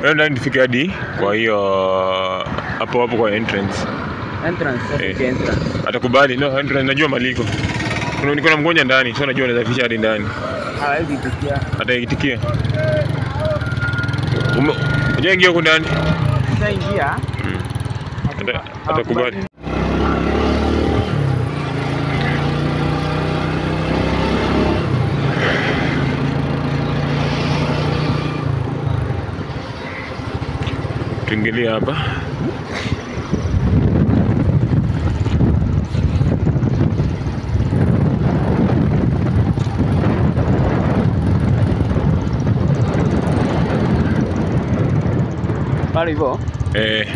Wewe ndani nifike hadi kwa hiyo hapo hapo kwa entrance. Entrance, sasa Eh. okay, entrance. Atakubali. No, entrance najua maliko. Kuna niko na mgonjwa ndani, so najua naweza fisha hadi ndani. Hawezi kusikia. Ataitikia. Ume- Ujaingia huko ndani? Sasa ingia. Ata- Atakubali. Tuingilie hapa. Pale hivyo. Eh.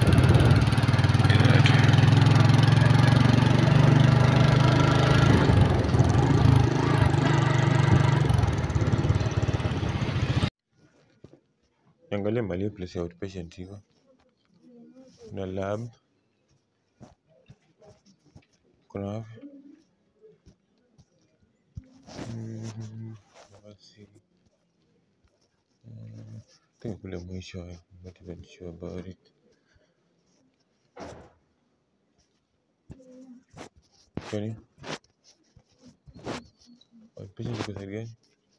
Niangalie mali place ya outpatient iko. Kuna lab. Kuna wapi? Mm, basi. Mm, I think kule mwisho I'm not even sure about it. Kwani? Outpatient iko side gani?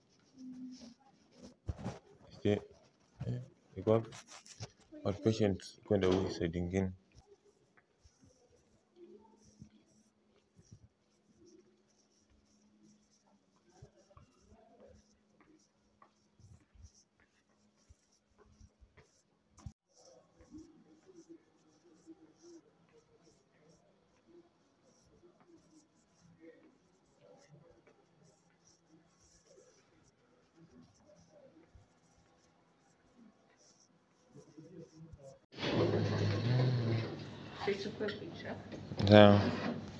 Sije, eh, iko wapi? Outpatient kwenda huku side ingine. Tuchukue picha. Sawa.